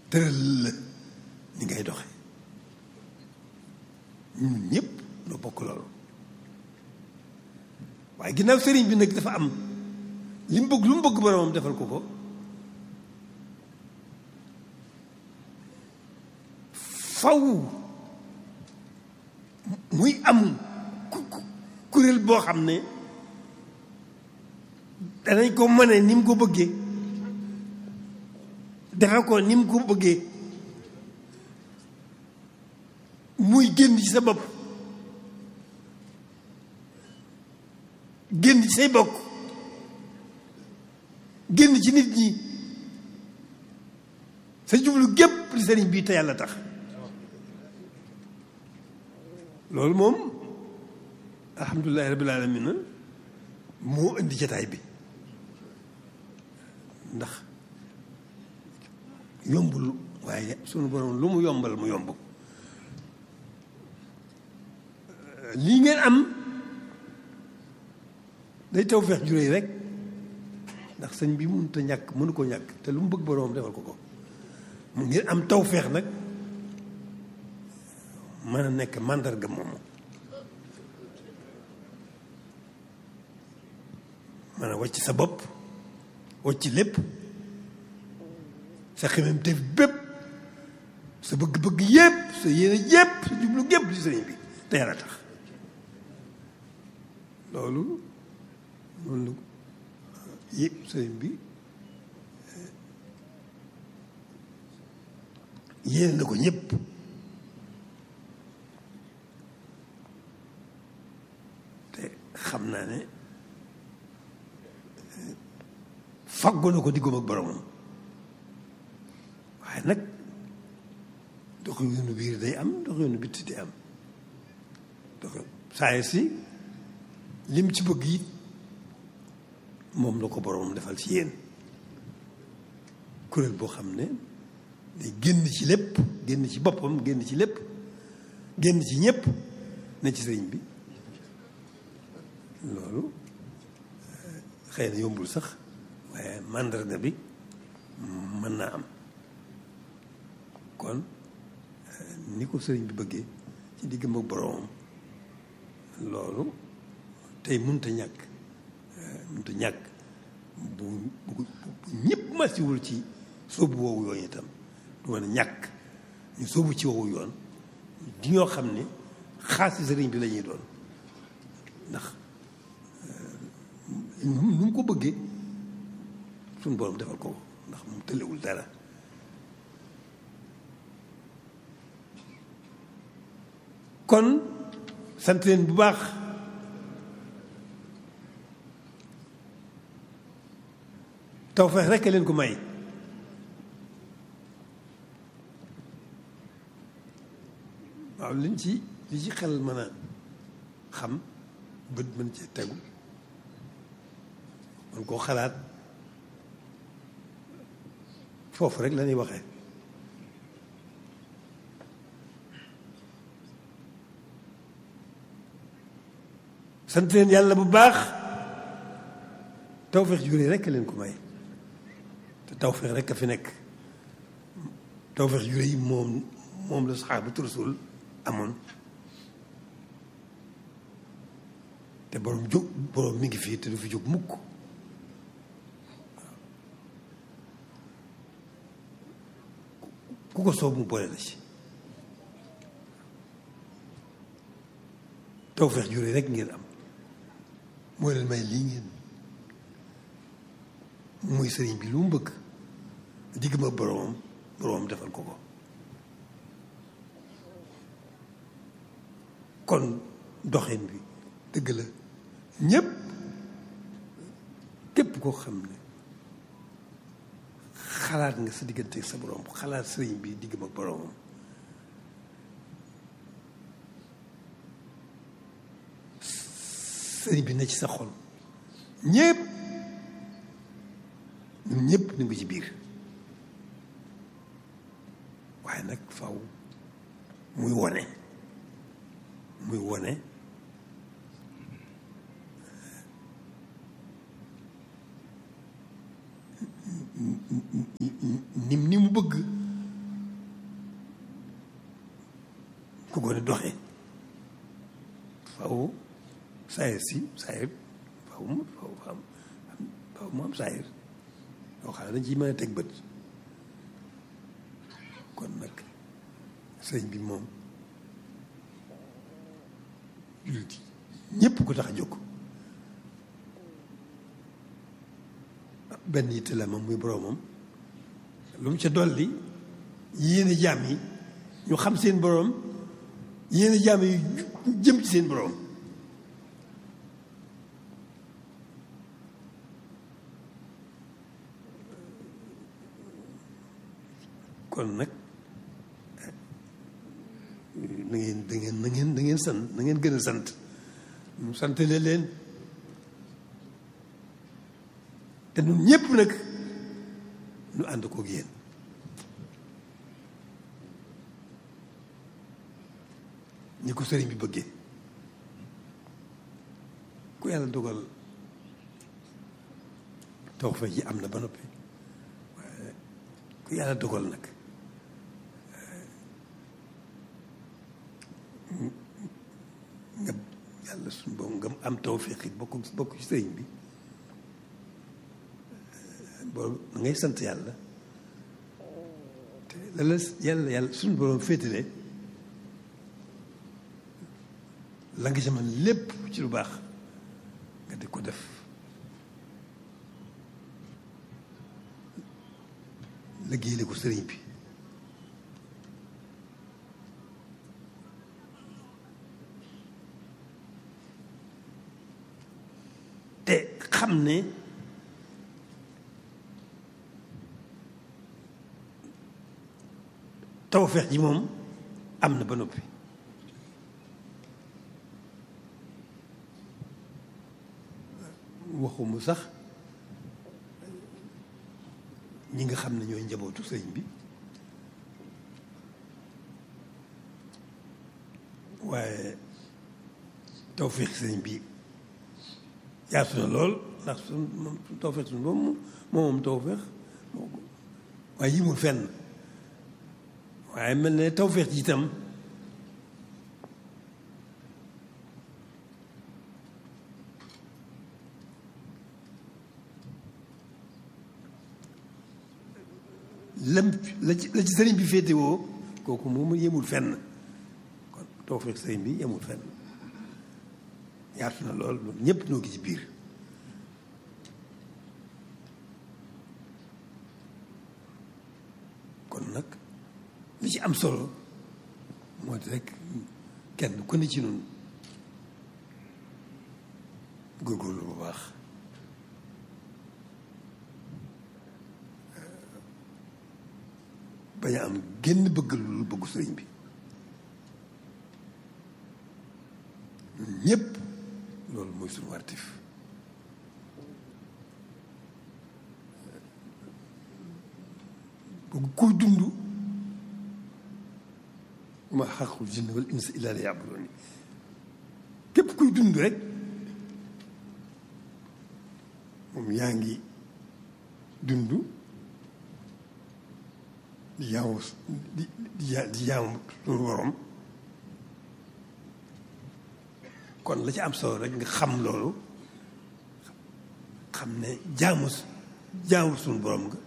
tëral la ni ngay doxe ñun ñëpp noo bokk loolu waaye ginnaaw sëriñ bi nag dafa am li mu bëgg lu mu bëgg boromam defal ko ko faw muy am kuréel boo xam ne danañ ko mëne ni mu ko bëggee defe ko ni mu ko bëggee muy génn ci sa bopp génn ci say bokk génn ci nit ñi sa jublu gépp li sëriñ bii te yàlla tax loolu moom alhamdulilahi rabbil alamin moo indi jataay bi ndax yombul waaye sunu borom lu mu yombal mu yomb lii ngeen am day taw feex juréy rek ndax sëñ bi mënut a ñàkk mënu ko ñàkk te lu mu bëgg boroom defal ko ko mu ngeen am taw feex nag mën a nekk màndarga moomu mën a wàcc sa bopp wàcc lépp sa xemem def bépp sa bëgg-bëgg yépp sa yéene yépp sa jublu gépp ci sëriñ bi te yàlla tax loolu noonu yëpp sëriñ bi yéene na ko ñëpp te xam naa ne faggu na ko diggam ak boromam waaye nag dox yoonu biir day am dox yoonu bitti day am dox saa si lim ci bëgg it moom la ko boromam defal ci yéen kuréel boo xam ne day génn ci lépp génn ci boppam génn ci lépp génn ci ñépp ne ci sëriñ bi loolu xëy na yombul sax waaye màndarga bi mën naa am kon ni ko sëriñ bi bëggee ci diggam ak boromam loolu tey mënut a ñàkk mënut a ñàkk bu bu ñëpp masiwul ci sóobu woowu yoon itam du mën a ñàkk ñu sóobu ci woowu yoon di ñoo xam ne xaasi sëriñ bi la ñuy doon ndax nu mu ko bëggee suñu borom defal ko ndax moom tëlewul dara kon sant leen bu baax tawfeex rekk leen ko may waaw liñ ci li ci xel mën a xam bët mën ci tegu man koo xalaat foofu rek la ñuy waxee sant leen yàlla bu baax tawfeex juree rekk leen ko may te tawfeex rekk a fi nekk tawfeex juree yi moom moom la saxaabatu rasul amoon te borom jóg borom mi ngi fii te du fi jóg mukk ku ko soob mu boole la ci tawfeex juree rekk ngeen am moo leen may lii ngeen muy sëriñ bi lu mu bëgg digg ma boroomam boroomam defal ko ko kon doxin bi dëgg la ñépp képp koo xam ne xalaat nga sa diggante sa boroom xalaat sëriñ bi digg ma boroomam sëriñ bi ne ci sa xol ñépp ñun ñépp ñu ngi ci biir waaye nag faw muy wone muy wone nim ni mu bëgg saayir si saayir faaw mu faaw am faaw mu am saayir yoo xam ne dañ ciy mën a teg bët kon nag sëñ bi moom jullit ñëpp ko tax a jóg benn yitte la moom muy boroomam lu mu ca dolli yéene jaam yi ñu xam seen boroom yéene jaam yi jëm ci seen boroom kon nag na ngeen da ngeen na ngeen da ngeen sant na ngeen gën a sant mu santale leen te ñun ñëpp nag ñu ànd koog yéen ni ko sëriñ bi bëggee ku yàlla dogal toog fa ji am na ba noppi waaye ku yàlla dogal nag nga yàlla suñu boobu nga am tawfeex it bokk bokk ci sëriñ bi boobu da ngay sant yàlla te la la yàlla yàlla suñu borom féetale la nga ci mën lépp ci lu baax nga di ko def liggéeyale ko sëriñ bi te xam ne tawfeex ji moom am na ba noppi waxumu sax ñi nga xam ne ñooy njabootu sëriñ bi waaye tawfeex sëriñ bi yaatu na lool ndax suñ moom tawfeex suñ moom moom moom tawfeex waaye yimul fenn waaye mel ne tawfeex ji itam lam la ci la ci sëriñ bi féetewoo kooku moom yemul fenn kon tawfeex sëriñ bi yemul fenn yaatu na lool loolu ñëpp noo gi ci biir kon nag li ci am solo moo di rek kenn ku ne ci noonu góorgóorlu bu baax bañ a am génn bëgg lu bëggu sëriñ bi ñun ñëpp loolu mooy suñu wartif bëgg kuy dund ma xaqul jinne wal insa illa li yabuduni képp kuy dund rek moom yaa ngi dund di jaamu di di di jaamu suñu borom kon la ci am solo rek nga xam loolu xam ne jaamu jaamu suñu borom nga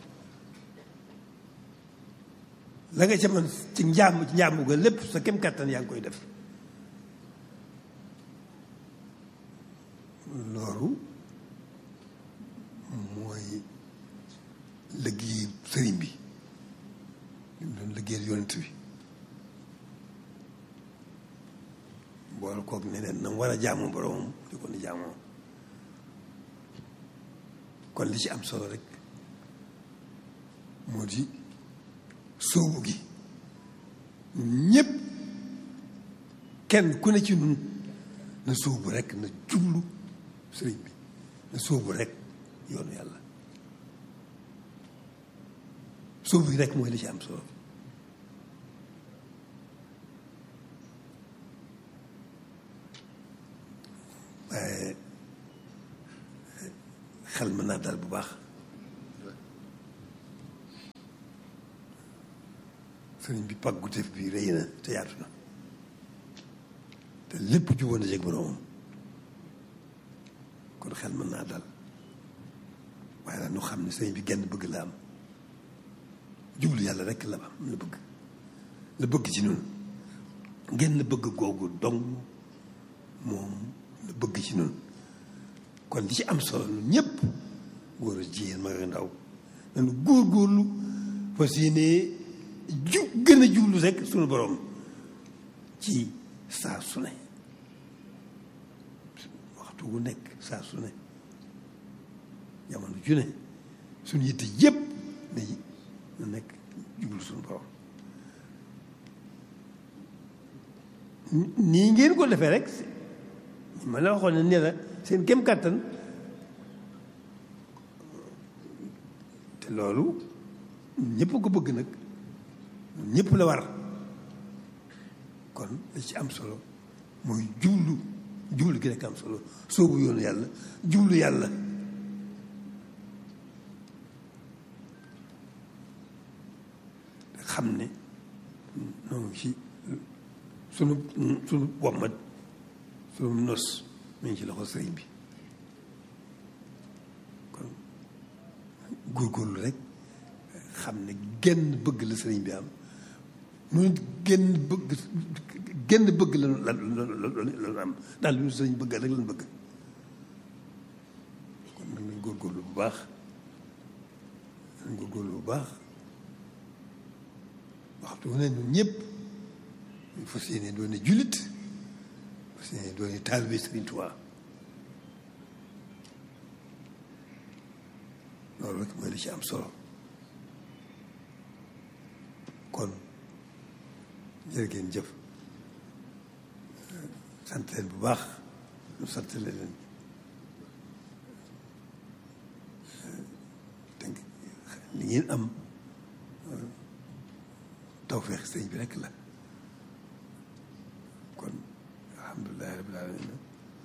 la nga ca mën ci njaam ci njaamu ga lépp sa kem kàttan yaa ngi koy def loolu mooy liggéey sëriñ bi li mu doon liggéeyal yonent bi boole koog ne leen na mu war a jaamu boromam di ko ni jaamoo kon li ci am solo rek moo di sóobu gi ñëpp kenn ku ne ci nun na sóobu rek na jublu sëriñ bi na sóobu rek yoonu yàlla sóobu gi rek mooy li ci am solo waaye xel mën naa dal bu baax sëriñ bi pàggu tef bi rëy na te yaatu na te lépp juboon na jeg boroomam kon xel mën naa dal waaye nag nu xam ne sëriñ bi genn bëgg la am jublu yàlla rekk la am la bëgg la bëgg ci noonu genn bëgg googu dong moom la bëgg ci noonu kon li ci am solo ñun ñëpp góor a jigéen mag ak ndaw nañu góorgóorlu fas yéene ju gën a jublu rek suñu borom ci saa su ne waxtu wu nekk saa su ne jamono ju ne suñu yitte yëpp na na nekk jublu suñu borom nii ngeen ko defee rek ma la waxoon ne ne la seen kem kàttan te loolu ñëpp ko bëgg nag ñëpp la war kon li ci am solo mooy jublu jublu gi nekk am solo soobu yoonu yàlla jublu yàlla xam ne noonu ci sunu sunu wommat sunu nos mu ngi ci loxo sëriñ bi kon góorgóorlu rek xam ne genn bëgg la sëriñ bi am mu genn bëgg genn bëgg la la la am daal lu ñu sëriñ bëgg rek lañ bëgg kon nag nañ góorgóorlu bu baax nañ góorgóorlu bu baax waxtu wu ne ñun ñëpp ñu fas yéene doone jullit fas yéene doone taalibe Sëriñ Tuubaa loolu rek mooy li ci am solo kon jërë ngeen jëf sant leen bu baax ñu sant leen dégg li ngeen am tawfeex sëñ bi rek la kon alhamdulilahi rabbil alamin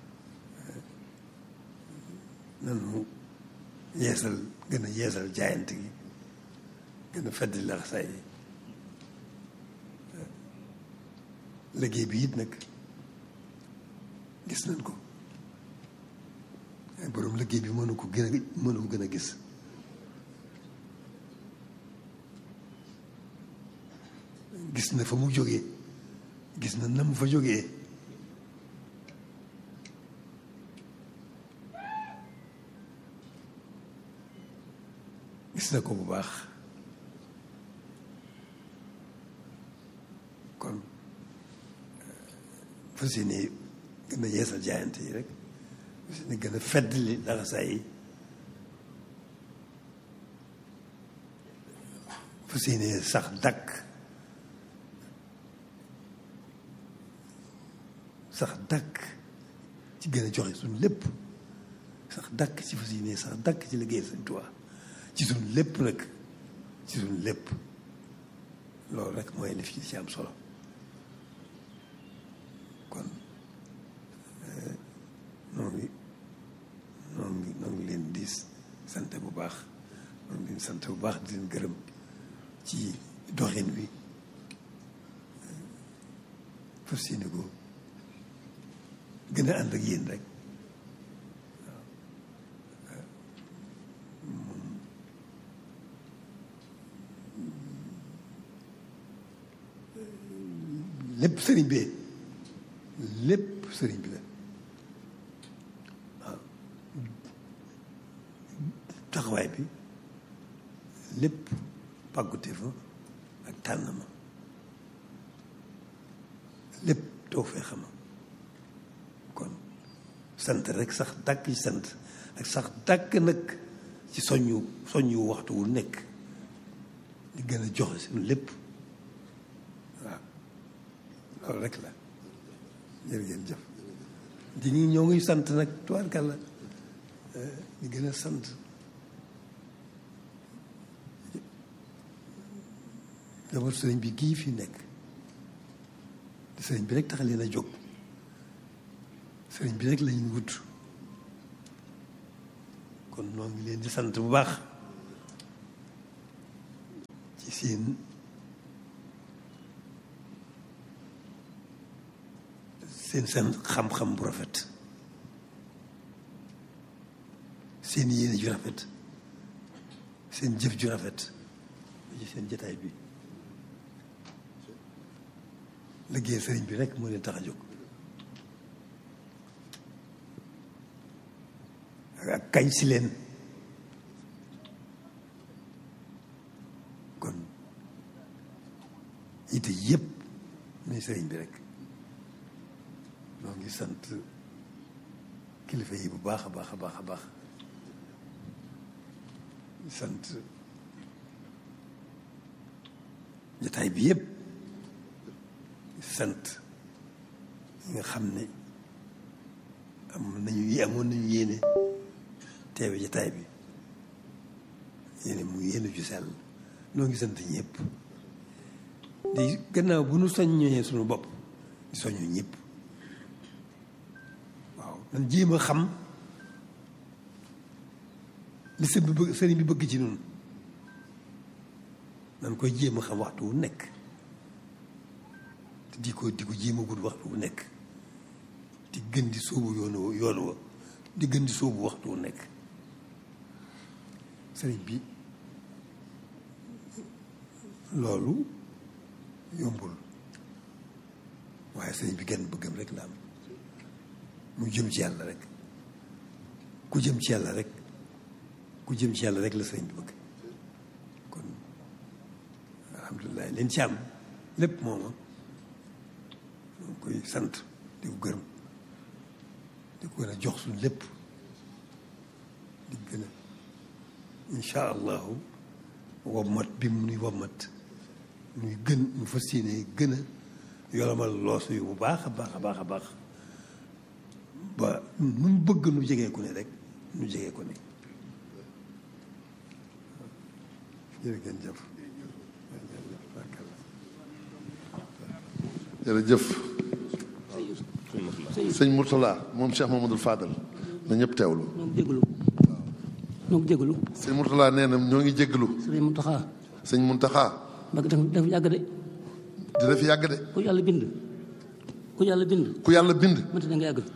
nanu yeesal gën a yeesal jaayante gi gën a feddi laxasaay yi liggéey bi it nag gis nañ ko ay borom liggéey bi mënu ko gën a mënu ko gën a gis gis na fa mu jógee gis na na mu fa jógee gis na ko bu baax kon fas yéene gën a yeesal jaayante yi rek fas yéene gën a feddali laxasaay yi fas yéene sax dakk sax dàkk ci gën a joxe suñu lépp sax dàkk ci fas yéene sax dàkk ci liggéey Sëñ Tuubaa ci suñu lépp nag ci suñu lépp loolu rek mooy li fi ci am solo kon noo ngi noo ngi noo ngi leen di sant bu baax noo ngi leen sant bu baax di leen gërëm ci doxin wi fas yéene ko gën a ànd ak yéen rek lépp sëriñ bi lépp sëriñ bi la waaw taxawaay bi lépp pàggute fa ak tànn ma lépp too fee xama kon sant rek sax dàkk ci sant ak sax dàkk nag ci soññu soññu waxtu wu nekk di gën a joxe suñu lépp waaw loolu rek la jërë ngeen jëf di ñu ñoo ngi sant nag tubaarkàlla di gën a sant jabar sëriñ bi gii fi nekk di sëriñ bi rek tax leen a jóg sëriñ bi rek lañu wut kon noo ngi leen di sant bu baax ci seen seen seen xam-xam bu rafet seen yéene ju rafet seen jëf ju rafet ci seen jataay bi liggéey sëriñ bi rek moo leen tax a jóg ak kañ si leen kon ite yëpp muy sëriñ bi rek noo ngi sant kilifa yi bu baax a baax a baax a baax sant jataay bi yëpp sant ñi nga xam ne am nañu amoon nañu yéene teewe jataay bi yéene mu yéene ju sell noo ngi sant ñëpp di gannaaw bu nu soññee suñu bopp di soññu ñëpp waaw man jéem a xam li sëñ bi bëgg sëriñ bi bëgg ci noonu nan koy jéem a xam waxtu wu nekk te di ko di ko jéem a gudd waxtu wu nekk di gën di sóobu yoonu yoonu wa di gën di sóobu waxtu wu nekk sëriñ bi loolu yombul waaye sëriñ bi genn bëggam rek la am mu jëm ci yàlla rek ku jëm ci yàlla rek ku jëm ci yàlla rek la sëriñ bi bëgg kon alhamdulilah leen ci am lépp mooma ñu koy sant di ko gërëm di ko gën a jox suñ lépp di gën a incha allahu wommat bi mu nuy wommat nuy gën ñu fas yéene gën a yolomal loosu yu bu baax a baax a baax a baax ba nu mu bëgg nu jegee ku ne rek nu jegee ko ne jërëjëf jërëjëf sëñ Mourtala moom Cheikh Mamadou Fadal na ñëpp teewlu ñoo ngi jégalu ñoo ngi jégalu sëñ Mourtala nee na ñoo ngi jégalu sëriñ Mountakha sëñ Muntaxa mbag dafa dafa yàgg de dina fi yàgg de ku yàlla bind ku yàlla bind ku yàlla bind mënta da nga yàgg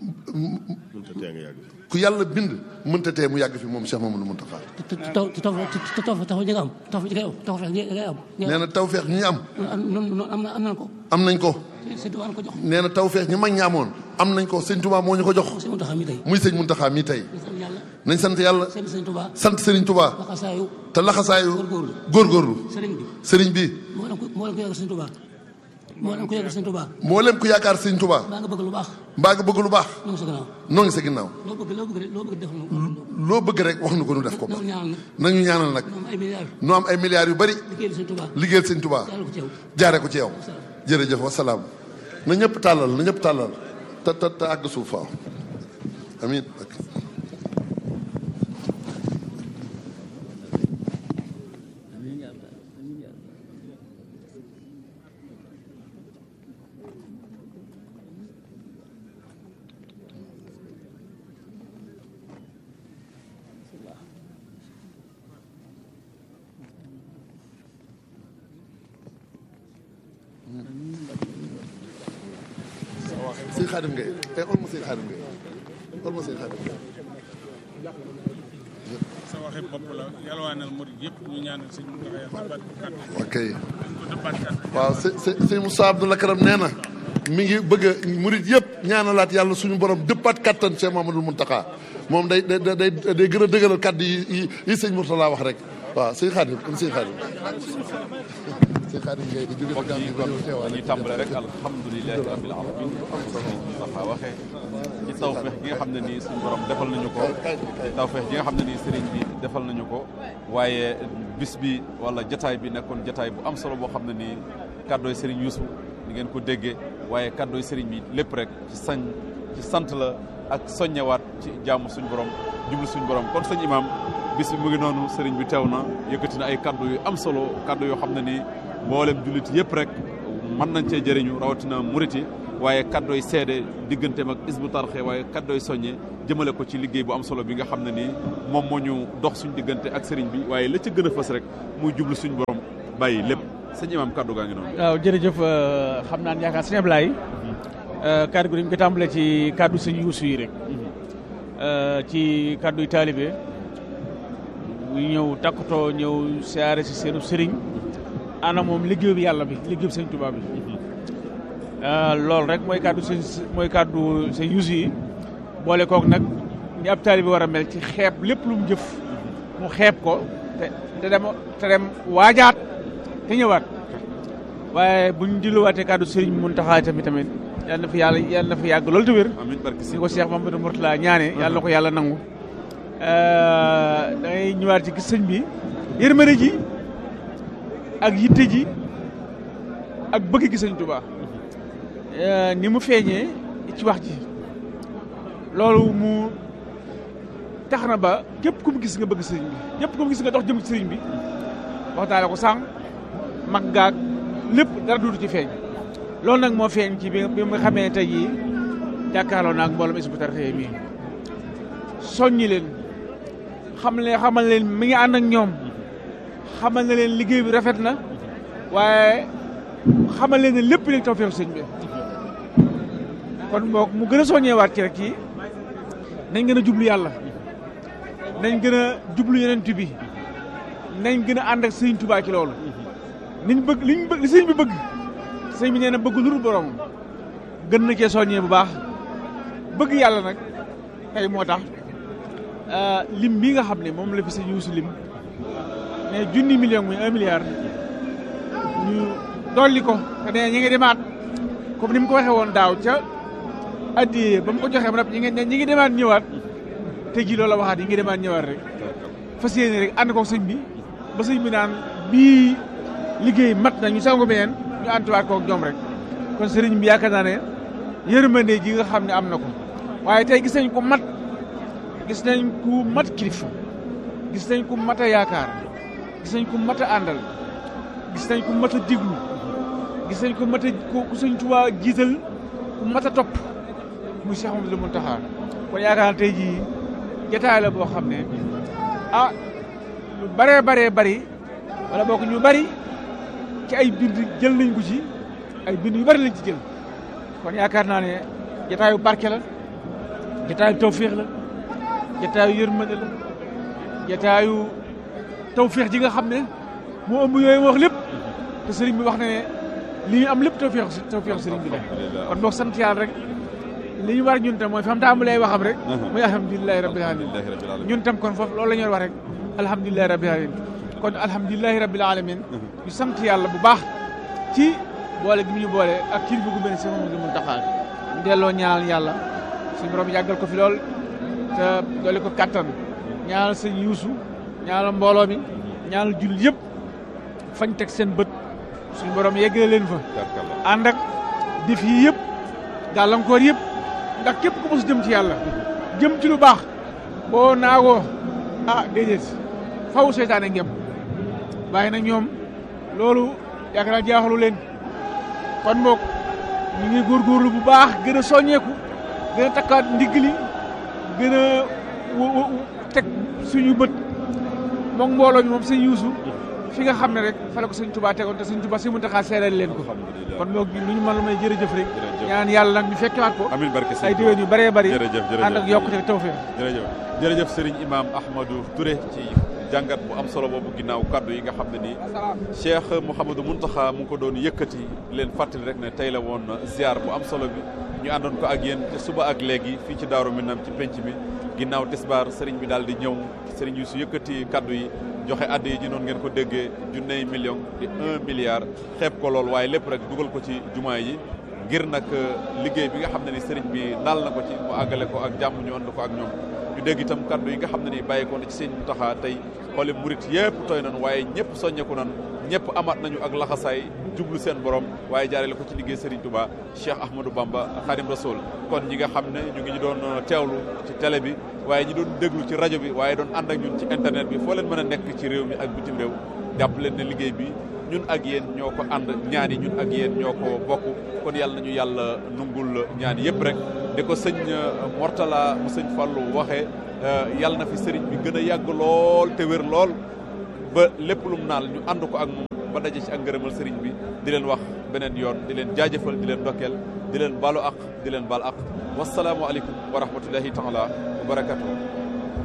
ku yàlla bind mënta tee mu yàgg fi moom Cheikh Mamadou Muntaxa te te taw te taw te taw taw ñi nga am taw ñi ngay am taw ñi ngay am nee na tawfeex ñi ñu am noonu am na am nañ ko am nañ ko sëñ Tuubaa ko jox nee na tawfeex ñi mag ñi amoon am nañ ko sëñ Touba moo ñu ko jox sëñ Mountakha mi tey muy sëñ Muntaxa mii tey ñu sant yàlla nañ sant yàlla sëñ sëñ Tuubaa sant Serigne Touba laxasaayu te laxasaayu góorgóorlu góorgóorlu sëriñ bi sëriñ bi moo leen ko moo leen ko yàgg sëñ Tuubaa moo leen ko yàgg sëñ Tuubaa mboolem ku yaakaar sëñ Touba baa nga bëgg lu baax mbaa nga bëgg lu baax ñu ngi sa gannaaw noo ngi sa ginnaaw loo bëgg loo bëgg loo bëgg def na loo bëgg rek wax nu ko nu def ko loolu ñaanal nag nañu ñaanal nag ñoom ay milliards nu am ay milliards yu bari liggéeyal sëñ Tuubaa liggéeyal sëñ Touba yàlla ko ci yow jaare ko ci yow jërëjëf wasalaam na ñëpp tàllal na ñëpp tàllal te te te àgg suuf faaw amiin sëñ Xaadim Ngay eh ol ma sëñ Xaadim Ngay ol ma sëñ Xaadim Ngay sa waxi bopp la yalwaanal murid yëpp ñu ñaanal sëñ Mountakha yàlla dëppaat ko kàddu ok ko dëppaat kàddu waaw së së sëñ Moussa Abdoul Karam nee na mi ngi bëgg a murit yëpp ñaanalaat yàlla suñu borom dëppaat kattan Cheikh Mamadou Mountakha moom day day day day gën a dëgëral kàddu yi yi yi sëñ Mourtala wax rek waaw sëñ Xaadim am sëñ Xaadim sëñ Xaadim Ngay di jóge mbokk yi kon dañuy tàmbale rek alhamdulilahi rabbil alamin dafa waxee ci tawfeex gi nga xam ne nii suñu borom defal nañu ko ci tawfeex gi nga xam ne nii sëriñ bi defal nañu ko waaye bis bi wala jataay bi nekkoon jataay bu am solo boo xam ne nii kàddooy sëriñ Yuusu ni ngeen ko déggee waaye kàddooy sëriñ bi lépp rek ci sañ ci sant la ak soññewaat ci jaamu suñu borom jublu suñu borom kon sëñ imaam bis bi mu ngi noonu sëriñ bi teew na yëkkati na ay kaddu yu am solo kaddu yoo xam ne nii mboolem jullit yëpp rek mën nañ cee jëriñu rawatina muriti waaye kaddooy seede digganteem ak isbu tarxe waaye kaddooy soññe jëmale ko ci liggéey bu am solo bi nga xam ne nii moom moo ñu dox suñ diggante ak sëriñ bi waaye la ca gën a fës rek muy jublu suñu borom bàyyi lépp sëñ imaam kaddu gaa ngi noonu. waaw jërëjëf xam naa ne yaakaar sëñ Ablaye kaddu gi dañ ko tàmbalee ci kaddu sëñ Yuusu yi rek ci kàdduy taalibe bu ñëw takkutoo ñëw siyaare si seenu sëriñ ana moom liggéey bi yàlla bi liggéey bi sëñ Tuubaa bi loolu rek mooy kàddu sëñ mooy kàddu sëñ yuusu yi boole kook nag ñi ab taalibe war a mel ci xeeb lépp lu mu jëf mu xeeb ko te te dem te dem waajaat te ñëwaat waaye buñ dilluwaatee kàddu sëriñ Muntaxa tamit tamit yàlla na fi yàlla yàlla na fi yàgg loolu te wér amiin barke si ni ko Cheikh Mamadou Mourtala ñaane yàlla na ko yàlla nangu da ngay ñëwaat ci gis sëñ bi yërmande ji ak yitte ji ak bëgg gi sëñ Tuubaa ni mu feeñee ci wax ji loolu mu tax na ba képp ku mu gis nga bëgg sëriñ bi képp ku mu gis nga dox jëm ci sëriñ bi waxtaale ko sànq mag gaag lépp dara duutu ci feeñ loolu nag moo feeñ ci bi bi nga xamee ne tey jii jàkkaarloo naag mboolem Hizbut Tarqiyyah mii soññi leen xam leen xamal leen mi ngi ànd ak ñoom xamal na leen liggéey bi rafet na waaye xamal leen ne lépp léegi tawfeex sëñ bi kon boog mu gën a soññeewaat ci rek ci nañ gën a jublu yàlla nañ gën a jublu yeneen bi nañ gën a ànd ak sëñ Tuubaa ci loolu niñ bëgg liñ bëgg li sëñ bi bëgg sëñ bi nee na bëgg lu dul borom gën na cee soññee bu baax bëgg yàlla nag tey moo tax lim bii nga xam ne moom la fi sëñ Yuusu lim mais junni million muy un milliard ñu dolli ko te nee ñi ngi demaat comme ni mu ko waxee woon daaw ca addi ba mu ko joxee ba ñi ngi ñi ngi demaat ñëwaat te ji loolu la waxaat yi ngi demaat ñëwaat rek fas yéene rek ànd ko sëñ bi ba sëñ bi naan bii liggéey mat na ñu sangu beneen ñu àntuwaat kook ñoom rek kon sëriñ bi yaakaar naa ne yërmande ji nga xam ne am na ko waaye tey gis nañ ko mat gis nañ ku mat kilifa gis nañ ku mat a yaakaar gis nañ ku mat a àndal gis nañ ku mat a diglu gis nañ ku mat a ku sëñ Tuubaa jiital ku mat a topp muy Cheikh Mamadou Mountakha kon yaakaar naa tey jii jotaay la boo xam ne ah lu baree baree bari wala bokk ñu bari ci ay bind jël nañ ko ci ay bind yu bari lañ ci jël kon yaakaar naa ne jotaayu barke la jotaayu tawféex la jotaayu yërmande la jotaayu tawféex ji nga xam ne moo ëmb yooyu wax lépp te sëriñ bi wax ne li ñu am lépp tawféex tawféex sëriñ bi la kon boog sant yàlla rek li ñu war ñun tam mooy fam tàmbalee waxam rek muy alhamdulilahi rabbil alamin ñun tam kon foofu loolu la ñu wax rek alhamdulilahi rabbil alamin kon alhamdulilahi rabbil alamin ñu sant yàlla bu baax ci boole gi mu ñu boole ak kii bi gu mel ni si Mamadou Mountakha ñu delloo ñaanal yàlla suñu borom yàggal ko fi lool te doole ko kattan ñaanal sëñ Yuusu ñaanal mbooloo mi ñaanal jullit yëpp fañ teg seen bët suñu borom yeggale leen fa ànd ak def yi yëpp gàllankoor yëpp ndax képp ku mos jëm ci yàlla jëm ci lu baax boo naagoo ah déedéet faw seytaane ngem waaye nag ñoom loolu yaakaar naa jaaxalu leen kon boog ñu ngi góorgóorlu bu baax gën a soññeeku gën a takkaat ndigli gën a teg suñu bët moom mbooloo mi moom sëñ Yuusu fi nga xam ne rek fa la ko sëñ Tuubaa tegoon te sëñ Tuubaa si Muntaxaa seeral leen ko kon boog lu ñu mën la may jërëjëf rek ñaan yàlla nag ñu fekkewaat ko amiin barke ay déwén yu bëree bëri jërëjëf jërëjëf ànd ak yokkute tawfeex jërëjëf jërëjëf Serigne Imam Ahmadou Touré ci jàngat bu am solo boobu ginnaaw kaddu yi nga xam ne nii Cheikh Mouhamadou Mountakha mu ngi ko doon yëkkati leen fàttali rek ne tey la woon ziar bu am solo bi ñu àndoon ko ak yéen te suba ak léegi fii ci Daaru Minam ci penc mi ginnaaw tisbaar Serigne bi daal di ñëw Serigne Youssou yëkkati kaddu yi joxe addi yi ji noonu ngeen ko déggee junney million di un milliard xeeb ko lool waaye lépp rek dugal ko ci jumaa yi ngir nag liggéey bi nga xam ne ni sëriñ bi naal na ko ci mu àggale ko ak jàmm ñu ànd ko ak ñoom ñu dégg itam kaddu yi nga xam ne ni bàyyi ko na ci sëñ Mountakha tey xoole murit yëpp tooy nañu waaye ñëpp soññeeku nañu ñëpp amaat nañu ak laxasaay jublu seen borom waaye jaarale ko ci liggéey Serigne Touba Cheikh Ahmadou Bamba Khadim Rasoul kon ñi nga xam ne ñu ngi ñu doon teewlu ci télé bi waaye ñi doon déglu ci rajo bi waaye doon ànd ak ñun ci internet bi foo leen mën a nekk ci réew mi ak bitim réew jàpp leen ne liggéey bi ñun ak yéen ñoo ko ànd ñaan yi ñun ak yéen ñoo ko bokk kon yàlla nañu yàlla nungul ñaan yëpp rek di ko sëñ Mortala mu sëñ Fallou waxee yàlla na fi sëriñ bi gën a yàgg lool te wér lool ba lépp lu mu naal ñu ànd ko ak moom ba daje ci ak ngërëmal sëriñ bi di leen wax beneen yoon di leen jaajëfal di leen dokkeel di leen balu ak di leen bal ak wasalaamu aleykum wa rahmatullahi taala wa barakatuh